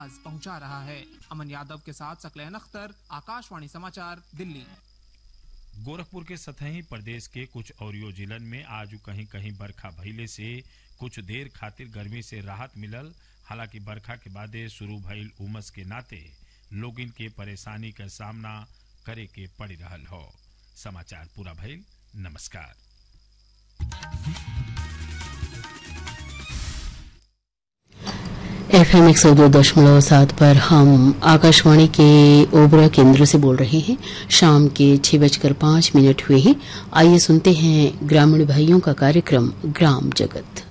आज पहुंचा रहा है अमन यादव के साथ सकलैन अख्तर आकाशवाणी समाचार दिल्ली गोरखपुर के सतही प्रदेश के कुछ औरियो जिलन में आज कहीं कहीं बरखा भइले से कुछ देर खातिर गर्मी से राहत मिलल हालांकि बरखा के बादे शुरू भइल उमस के नाते लोगिन के परेशानी का सामना करे के पड़ रहल हो समाचार पूरा भइल नमस्कार एफ एम एक सौ दो दशमलव सात पर हम आकाशवाणी के ओबरा केंद्र से बोल रहे हैं शाम के छह बजकर पांच मिनट हुए हैं आइए सुनते हैं ग्रामीण भाइयों का कार्यक्रम ग्राम जगत